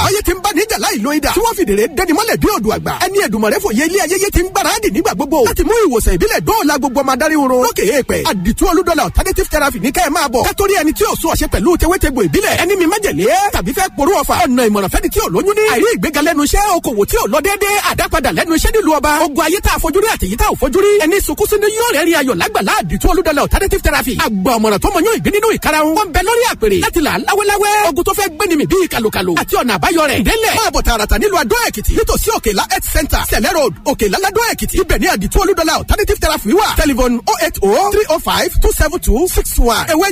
ayé ti ń bá níjà láì lo idà tí wọ́n fìdèrè dẹni mọ́lẹ̀ bí odò àgbà ẹni ẹ̀dùnmọ̀rẹ́ fòye ilé ayẹyẹ ti ń gbáradì nígbà gbogbo láti mú ìwòsàn ìbílẹ̀ dóòlà gbogbo ọmọ adarí oró lókè èèpẹ̀ àdìtú olúdọ́là alternative therapy ní kẹ́ ẹ̀ máa bọ̀ kátórí ẹni tí ò sún ọ̀ṣẹ́ pẹ̀lú tewétegbò ìbílẹ̀ ẹni mi májèlé tàbí fẹ́ porú ọ̀fà ọ̀nà ìmọ̀ràn fẹ́ni tí ò lóyún ní àìrí ìgbéga lẹ́nu iṣẹ́ okòwò tí ò lọ déédéé àdápadà lẹ́nu iṣẹ́ nílùú ọba ogun ayé tá a fojú rí àtẹ̀yí tá ò fojú rí ẹni sunkún sínú yóò rẹ̀ rí ayọ̀ lágbàlá àdìtú olúdọ́là alternative therapy àgbà ọ̀mọ̀ràn tó mọ yóò ìgbé nínú ìkarahun wọn bẹ lórí àpèrè láti là láwẹ́láwẹ́ ogun tó fẹ́ gbéni mi bíi kàlùkàlù àti ọ̀nà àbáyọ rẹ̀ délẹ̀ máa bọ̀ tààràtà nílùú adó èkìtì nítòsí òkèlá health center sẹ̀lẹ̀ road òkèlá ládó èkìtì ibẹ̀ ní àdìtú olúdọ́là alternative therapy wà telephone oh eight oh three oh five two seven two six one ewé